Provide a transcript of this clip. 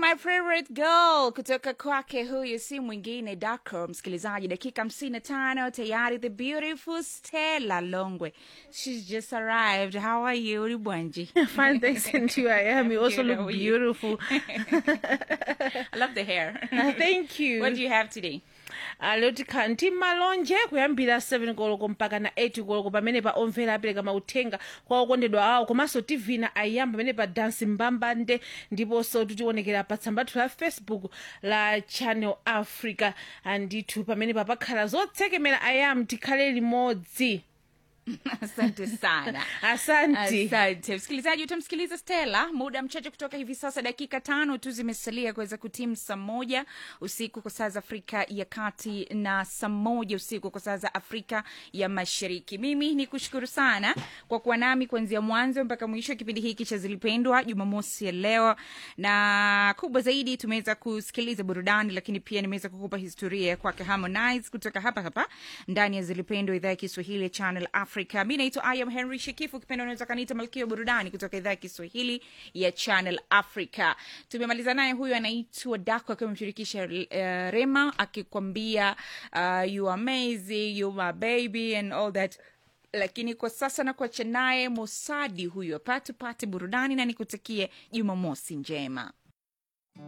my favorite girl kutoka kwake huyu si mwingine Dako. Msikilizaji, dakika hamsini na tano tayari, the beautiful Stella Longwe, she's just arrived. How are you Ribwanji? Fine, thanks, and you. I am. You also Good, how look are you? beautiful. I love the hair. Thank you. What do you have today? Ah, lero tikhala ndi malonje kuyambira 7 koloko mpaka na 8 koloko pamene pa omvera apereka mauthenga kwa okondedwa awo komanso tv na ayamba pamene pa dansi mbambande ndiponso titionekera pa tsamba lathu la facebook la channel africa andithu pamene papakhala zotsekemera ayam tikhale limodzi Asante sana. Asante. Asante msikilizaji, utamsikiliza Stella muda mchache kutoka hivi sasa. Dakika tano tu zimesalia kuweza kutimu saa moja usiku kwa saa za Afrika ya Kati na saa moja usiku kwa saa za Afrika ya Mashariki. Mimi ni kushukuru sana kwa kuwa nami kuanzia mwanzo mpaka mwisho wa kipindi hiki cha Zilipendwa Jumamosi ya leo, na kubwa zaidi tumeweza kusikiliza burudani, lakini pia nimeweza kukupa historia ya kwake Harmonize kutoka hapa hapa ndani ya Zilipendwa, idhaa ya Kiswahili ya Channel Africa. Mi naitwa I am Henry Shekifu, ukipenda unaweza kaniita Malkia wa Burudani kutoka idhaa ya Kiswahili ya Channel Africa. Tumemaliza naye, huyu anaitwa Dako akiwa amemshirikisha uh, Rema akikwambia uh, you are amazing, you my baby and all that lakini kwa sasa na kuacha naye Mosadi huyu hapa, tupate burudani na nikutakie Jumamosi njema.